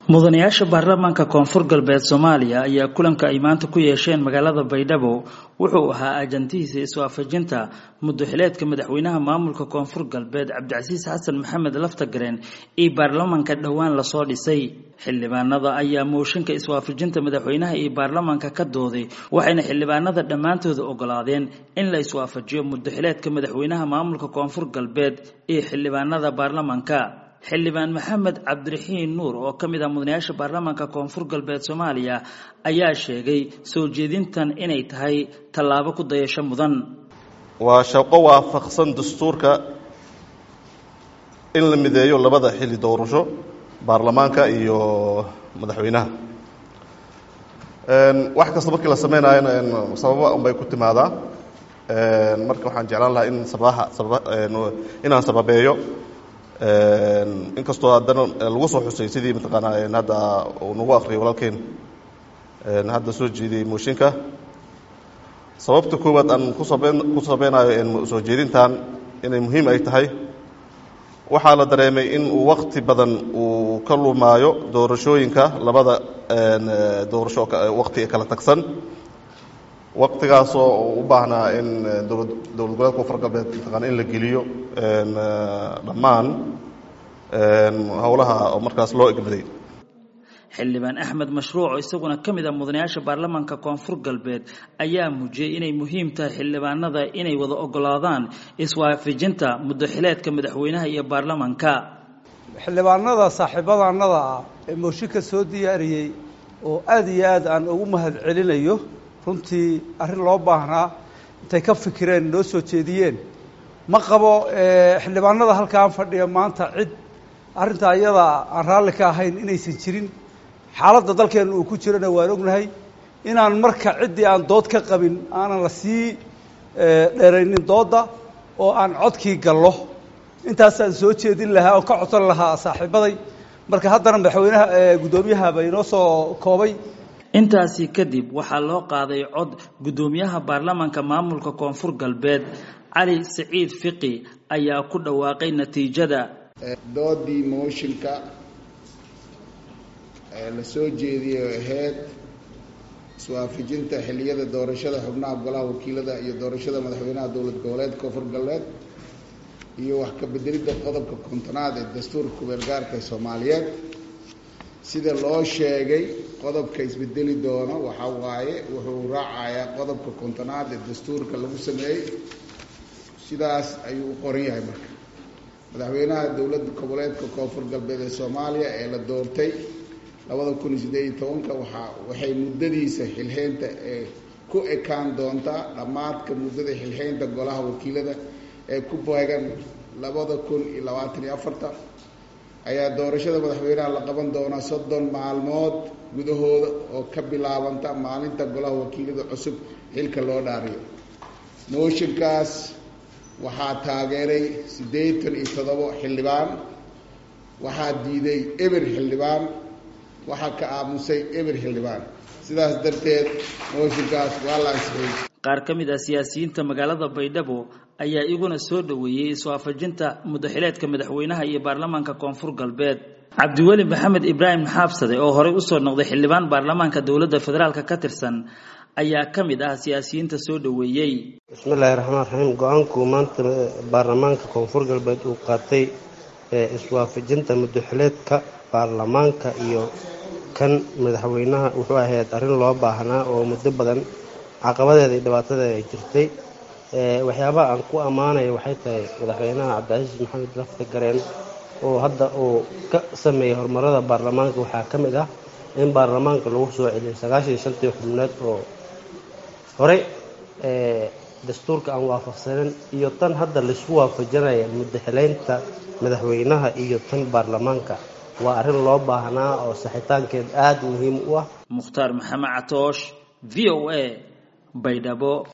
mudanayaasha baarlamaanka koonfur galbeed soomaaliya ayaa kulanka ay maanta ku yeesheen magaalada baydhabo wuxuu ahaa ajantihiisa iswaafajinta mudaxileedka madaxweynaha maamulka koonfur galbeed cabdicasiis xasan maxamed laftagareen iyo baarlamaanka dhowaan lasoo dhisay xildhibaanada ayaa mooshinka iswaafajinta madaxweynaha iyo baarlamaanka ka dooday waxayna xildhibaanada dhammaantooda ogolaadeen in la iswaafajiyo mudaxileedka madaxweynaha maamulka koonfur galbeed iyo xildhibaanada baarlamaanka xildhibaan maxamed cabdiraxiin nuur oo ka mid ah mudanayaasha baarlamaanka koonfur galbeed soomaaliya ayaa sheegay soo jeedintan inay tahay tallaabo ku dayasho mudan waa shaqo waafaqsan dastuurka in la mideeyo labada xilli doorasho baarlamaanka iyo madaxweynaha wax kasta markii la sameynayona sababa unbay ku timaadaa marka waxaan jeclaan lahaa in sababaha sababa inaan sababeeyo inkastoo haddana lagu soo xusay sidii mataqaanaa hadda uu nagu akriyay walaalkeen hadda soo jeediyey mooshinka sababta koowaad aan kusaben ku sabeynayo soo jeedintan inay muhiim ay tahay waxaa la dareemay in uu wakti badan uu ka lumaayo doorashooyinka labada doorasho wakti kala tagsan waktigaasoo u baahnaa in dowlad dowlad goboleedka koonfur galbeed mataqaana in la geliyo dhammaan howlaha oo markaas loo egmaday xildhibaan axmed mashruuc oo isaguna ka mid ah mudanayaasha baarlamaanka koonfur galbeed ayaa muujiyey inay muhiim tahay xildhibaanada inay wada ogolaadaan iswaafijinta mudaxileedka madaxweynaha iyo baarlamaanka xildhibaanada saaxiibadanada ah ee mooshinka soo diyaariyey oo aada iyo aad aan ugu mahad celinayo runtii arrin loo baahnaa intay ka fikireen noo soo jeediyeen ma qabo xildhibaanada halkaan fadhiya maanta cid arrintaa iyada aan raalli ka ahayn inaysan jirin xaaladda dalkeena uu ku jirana waan ognahay inaan marka ciddii aan dood ka qabin aanan la sii dheeraynin doodda oo aan codkii gallo intaasaan soo jeedin lahaa oo ka codsan lahaa saaxiibaday marka haddana madaxweynaha guddoomiyaha inoo soo koobay intaasi kadib waxaa loo qaaday cod guddoomiyaha baarlamaanka maamulka koonfur galbeed cali siciid fiqi ayaa ku dhawaaqay natiijada doodii mooshinka ee la soo jeediyey oo ahayd iswaafajinta xilliyada doorashada xubnaha golaha wakiilada iyo doorashada madaxweynaha dowlad goboleedka koonfur galbeed iyo wax ka bedelidda qodobka kontonaad ee dastuurka kubeel gaarka ee soomaaliyeed sida loo sheegay qodobka isbedeli doono waxaa waaye wuxuu raacayaa qodobka kontonaad ee dastuurka lagu sameeyey sidaas ayuu u qoran yahay marka madaxweynaha dowladda goboleedka koonfur galbeed ee soomaaliya ee la doortay labada kun iyo siddeed iyo tobanka waxaa waxay muddadiisa xilxeynta ee ku ekaan doontaa dhammaadka muddada xilxeynta golaha wakiilada ee ku beegan labada kun iyo labaatan iyo afarta ayaa doorashada madaxweynaha la qaban doonaa soddon maalmood gudahooda oo ka bilaabanta maalinta golaha wakiilada cusub xilka loo dhaariyo mooshinkaas waxaa taageeray siddeetan iyo toddobo xildhibaan waxaa diiday eber xildhibaan waxaa ka aamusay eber xildhibaan sidaas darteed mooshinkaas waa la ansixiyey qaar ka mid ah siyaasiyiinta magaalada baydhabo ayaa iguna soo dhoweeyey iswaafajinta mudaxileedka madaxweynaha iyo baarlamaanka koonfur galbeed cabdiweli maxamed ibraahim xaabsade oo horey usoo noqday xildhibaan baarlamaanka dowladda federaalk ka tirsan ayaa ka mid ah siyaasiyiinta soo dhoweeyey bismillahi raxmaan raxiim go-aanku maanta baarlamaanka koonfur galbeed uu qaatay ee iswaafajinta mudaxileedka baarlamaanka iyo kan madaxweynaha wuxuu ahayd arrin loo baahnaa oo muddo badan caqabadeeda iyo dhibaatadeeda ay jirtay waxyaabaha aan ku ammaanaya waxay tahay madaxweynaha cabdicasiis maxamed lafta gareen oo hadda uu ka sameeyey horumarada baarlamaanka waxaa ka mid ah in baarlamaanka lagu soo celiyay sagaashan iyo shantii xubnood oo horey dastuurka aan waafaqsanin iyo tan hadda laisku waafajinaya mudaxileynta madaxweynaha iyo tan baarlamaanka waa arrin loo baahnaa oo saxitaankeed aada muhiim u ah mukhtaar maxamed catoosh v o a baydhabo